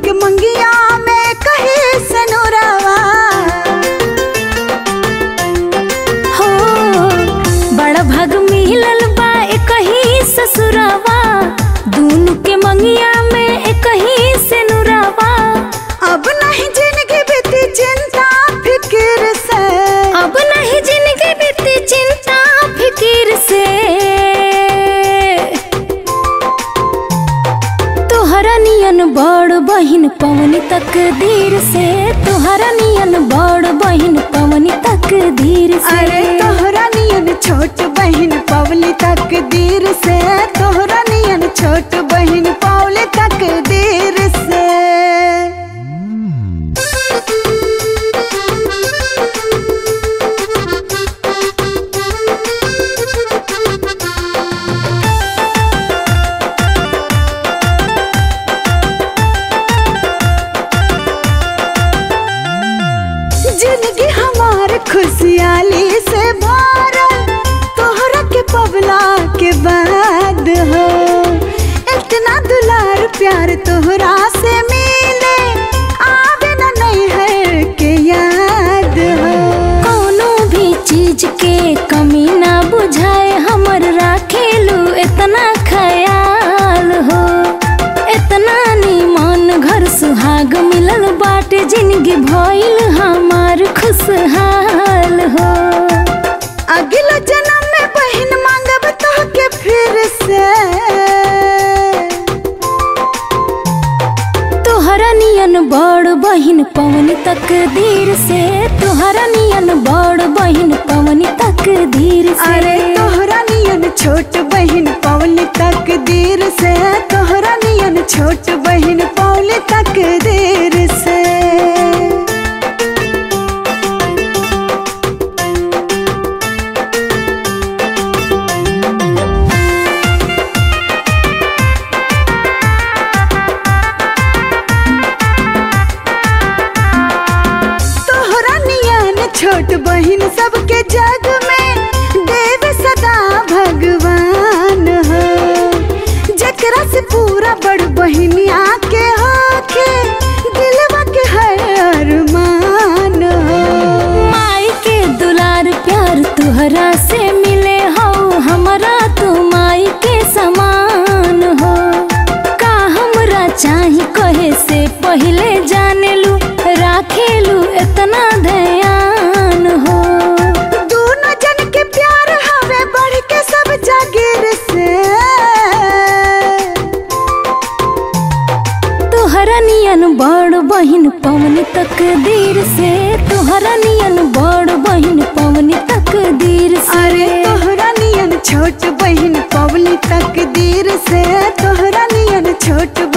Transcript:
के मंगिया में कहे सनुरावा हो बड़ा भाग मिलल बा एक ही ससुरावा दोनों के मंगिया में एक ही से नुरावा अब नहीं जिंदगी बीती चिंता फिक्र से अब नहीं जिंदगी बीती चिंता फिकिर से तोहरा नियन बड़ बहिन पवनी तकदीर से तोहरा नियन बड़ बहिन पवनी तकदीर से अरे तोहरा नियन छोट बहन पवली तकदीर से तोहरा नियन छोट बहन पवली तकदीर से जिंदगी हमार खुशहाली से भरल तोहरा के पवला के बाद हो इतना दुलार प्यार तोहरा से मिले आवे न नहीं है के याद हो कोनो भी चीज के कमी ना बुझाए हमर राखेलू इतना ख्याल हो इतना निमन घर सुहाग मिलल बाटे जिंदगी भइल हमार खुशहाल हो अगला जन्म में बहन मांगब तो के फिर से तोहरा नियन बड़ बहिन पवनी तकदीर से तोहरा नियन बड़ बहिन पवनी तकदीर से अरे तोहरा नियन छोट बहन पवली तकदीर से तोहरा नियन छोट बहन पवली तकदीर से तोहरा नियन छोट बहन सबके जग में देव सदा भगवान हो जकरा से पूरा बड़ बहनिया के होके दिलवा के हर अरमान हो माई के दुलार प्यार तुहरा से मिले हो हमरा तू माई के समान हो का हमरा चाही कहे से पहले जाने लू राखेलू इतना ध्यान हो दोनों जन के प्यार हवे बढ़ के सब जागिर से तोहरा नियन बड़ बहिन पवनी तकदीर से तोहरा नियन बड़ बहिन पवनी तकदीर से अरे तोहरा नियन छोट बहन पवली तकदीर से तोहरा नियन छोट